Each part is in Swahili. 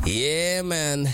Yeah, man.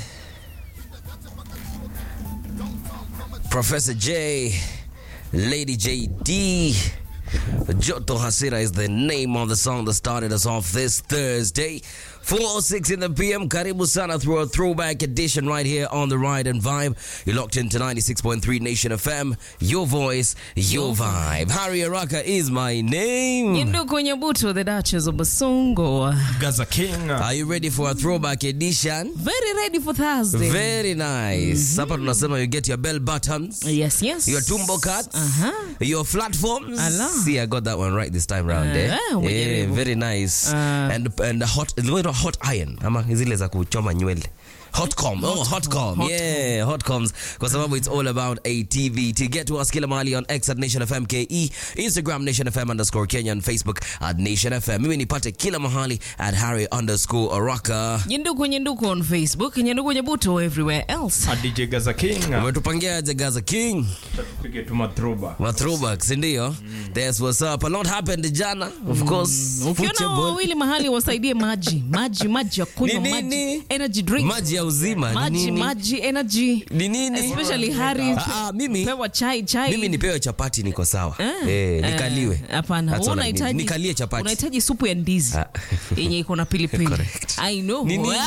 Professor J, Lady JD. Joto Hasira is the name of the song that started us off this Thursday. 406 in the PM. Karibu sana through a throwback edition right here on the Ride and Vibe. You're locked into 96.3 Nation FM. Your voice, your vibe. Harry Araka is my name. Yinduku Nyabuto, the Duchess of Basongo. Gaza King. Are you ready for a throwback edition? Very ready for Thursday. Very nice. Hapa tunasema you get your bell buttons. yes, yes. Your tumbo cuts, Uh-huh. your platforms. Ala. See, I got that one right this time round. eh? Ah, yeah, umejaribu. very nice. Ah. and and the hot, the hot iron ama zile za kuchoma nywele. Hotcom. Oh, Hotcom. Hotcom. Yeah, Hotcoms. Kwa sababu it's all about ATV. Get to us kila mahali on X at Nation FM KE, Instagram Nation FM underscore Kenya and Facebook at Nation FM. Mimi nipate kila mahali at Harry underscore Araka. Yinduku Nyanduku on Facebook, Nyanduku Nyabuto everywhere else. A DJ Gaza King. Umetupangia aje Gaza King? Tupige tu mathrowback. Ma throwbacks ndio. That's what's up. A lot happened jana, of course. Ukiona hao Football. wawili mahali wasaidie maji, maji, maji ya kunywa, Ni maji, nini? energy drink, Maji ya uzima. ni maji, nini? maji, energy. Ni nini? Especially Harry. Ah, ah, mimi Pewa chai, chai. mimi nipewe chapati niko sawa. Ah, Eh, ah, nikaliwe. Hapana, That's wewe all I need. unahitaji nikalie chapati. unahitaji supu ya ndizi Ah. yenye iko na pilipili. Correct. I know. Ni nini?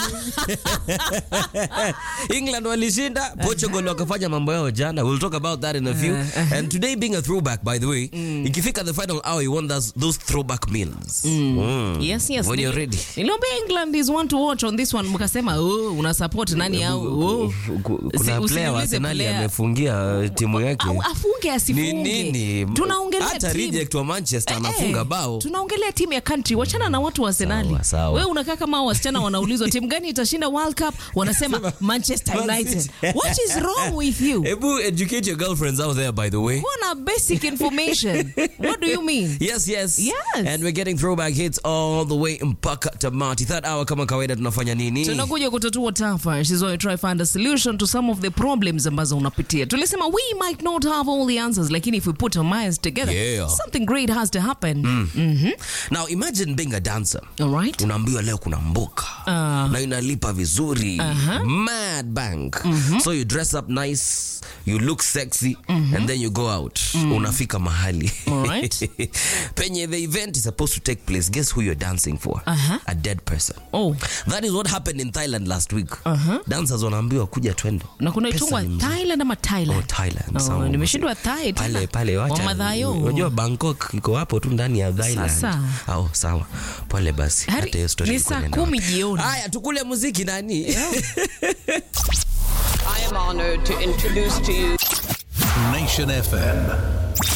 England walishinda, Portugal wakafanya mambo yao jana. We'll talk about that in a few. And today being a throwback by the way, ikifika the final hour you want those, those throwback meals. Mm. Yes, yes. When you're Nili- ready. Niliambia England is one to watch on this one mkasema oh, una support nani au oh. Kuna Si- player wa usiniulize Arsenal player. amefungia uh, timu yake. Au afunge Ni asifunge. nini? Tunaongelea Hata team. reject wa Manchester Eh, anafunga eh, bao. Tunaongelea timu ya country, wachana na watu wa Arsenali. Sawa, sawa. Wewe unakaa kama hao wasichana wanaulizwa timu gani itashinda World Cup, wanasema Manchester Man United. City. What is wrong with you? Ebu educate your girlfriends out there by the way. Wana basic information. What do you mean? Yes, yes. Yes. And we're getting throwback hits all the way mpaka tamati. Third hour kama kawaida tunafanya nini? tunakuja kutatua tafa She's going to try find a solution to some of the problems ambazo unapitia tulisema we might not have all the answers lakini if we put our minds together Yeah. something great has to happen Mhm. Now imagine being a dancer. all right Unaambiwa leo kuna mboka Ah. na inalipa vizuri mad bank so you dress up nice you look sexy and then you go out unafika mahali Alright. penye the event is supposed to take place guess who you're dancing for Uh-huh. a dead person oh that is what happened in thailand last week Uh-huh. dancers wanaambiwa kuja twende na kuna Pesa itungwa ni mzuri. thailand ama Oh, thailand Thailand. Oh, sawa. nimeshindwa Thai tena. pale pale wacha Wamadhayo. unajua Bangkok iko hapo tu ndani ya Thailand Sasa. oh, sawa pole basi Hari, hata hiyo story ni ilikuwa saa inaenda kumi wapi. jioni. haya tukule muziki nani I am honored to introduce to you Nation FM.